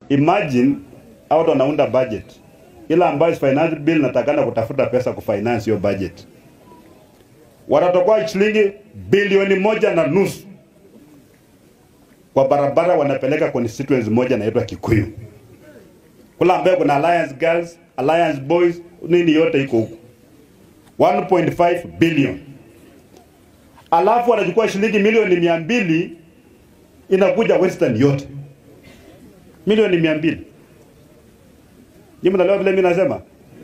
Imagine hao watu wanaunda budget ile ambayo finance bill natakana kutafuta pesa kufinance hiyo budget, watatokoa shilingi bilioni moja na nusu kwa barabara, wanapeleka constituency moja inaitwa Kikuyu kula ambayo kuna Alliance Girls, Alliance Boys, nini yote iko huko 1.5 billion, alafu wanachukua shilingi milioni mia mbili inakuja Western yote milioni mia mbili. Nyinyi mnaelewa vile mimi nasema?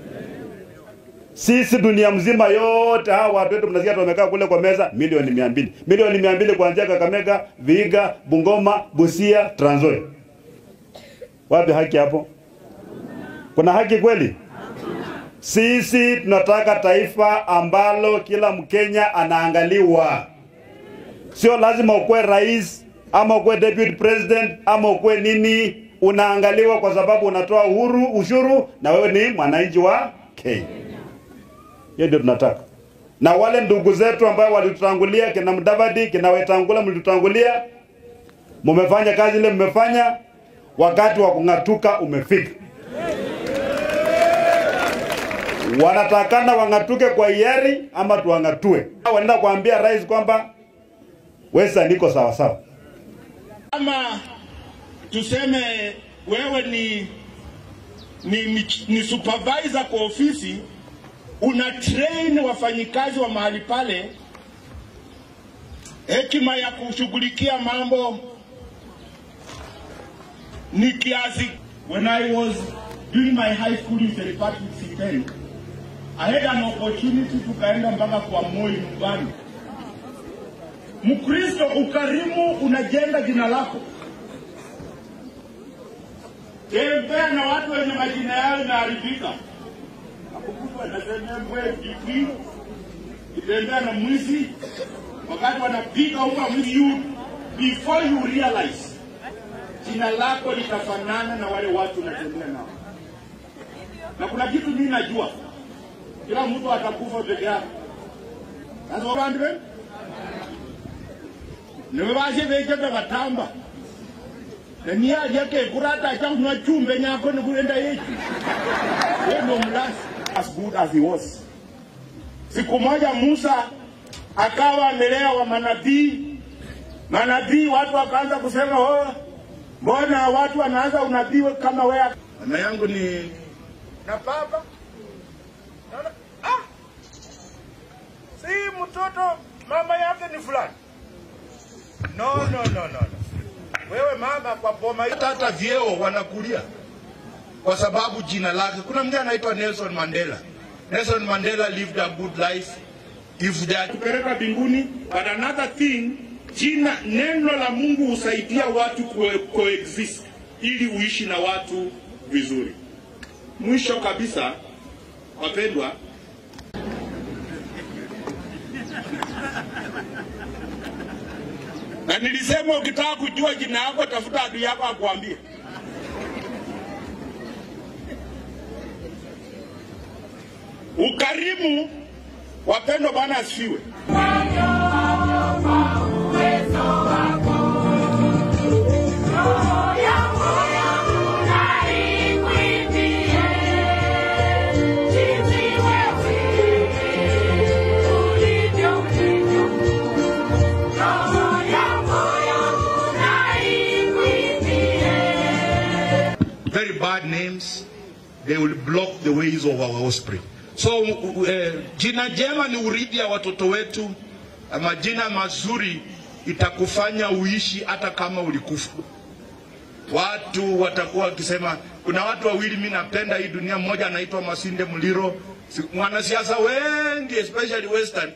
Sisi dunia mzima yote hawa watu wetu mnasikia tumekaa kule kwa meza milioni mia mbili. Milioni mia mbili kuanzia Kakamega, Vihiga, Bungoma, Busia, Trans Nzoia. Wapi haki hapo? Kuna haki kweli? Sisi tunataka taifa ambalo kila Mkenya anaangaliwa. Sio lazima ukuwe rais ama ukuwe deputy president ama ukuwe nini, unaangaliwa kwa sababu unatoa uhuru ushuru na wewe ni mwananchi wa Kenya. Hiyo ndio tunataka. Na wale ndugu zetu ambao walitutangulia, kina Mudavadi, kina Wetangula, mlitutangulia, mumefanya kazi ile mmefanya, wakati wa kung'atuka umefika. Wanatakana wang'atuke kwa hiari ama tuwang'atue. Wanaenda kuambia rais kwamba Wesa niko sawa sawa. Kama tuseme wewe ni, ni, ni, ni supervisor kwa ofisi, una train wafanyikazi wa mahali pale hekima ya kushughulikia mambo ni kiasi. When I was doing my high school in Seripati C10, I had an opportunity tukaenda mpaka kwa Moi nyumbani. Mkristo, ukarimu unajenga jina lako. Tembea na watu wenye majina yao inaharibika. Akukutwa nasema mbwe vipi? Kitembea na mwizi wakati wanapiga uka mwizi you before you realize jina lako litafanana na wale watu unatembea nao. Na kuna kitu mimi najua, kila mtu atakufa peke yake. Sasa wabandi bene niwe bashe bechebe batamba neniyaje kurata acha kunywa chumbe nyako nikuenda yechu yeye ndo mlasi as good as he was siku moja Musa akawa amelea wa manabii manabii watu wakaanza kusema oh mbona watu wanaanza unabii kama wewe mama yangu ni na baba naona ah si mtoto mama yake ni fulani No, no, no, no, no. Wewe mama kwa boma hii hata vyeo wanakulia kwa sababu jina lake. Kuna mtu anaitwa Nelson Mandela. Nelson Mandela lived a good life. If they are kupeleka mbinguni, but another thing, jina neno la Mungu husaidia watu kue- coexist ili uishi na watu vizuri. Mwisho kabisa, wapendwa, na nilisema ukitaka kujua jina yako tafuta adui yako akuambie. Ukarimu, wapendwa, Bwana asifiwe. very bad names, they will block the ways of our offspring. So uh, jina jema ni urithi ya watoto wetu. Majina mazuri itakufanya uishi hata kama ulikufa. Watu watakuwa wakisema, kuna watu wawili mimi napenda hii dunia, mmoja anaitwa Masinde Muliro, Si- mwanasiasa wengi especially Western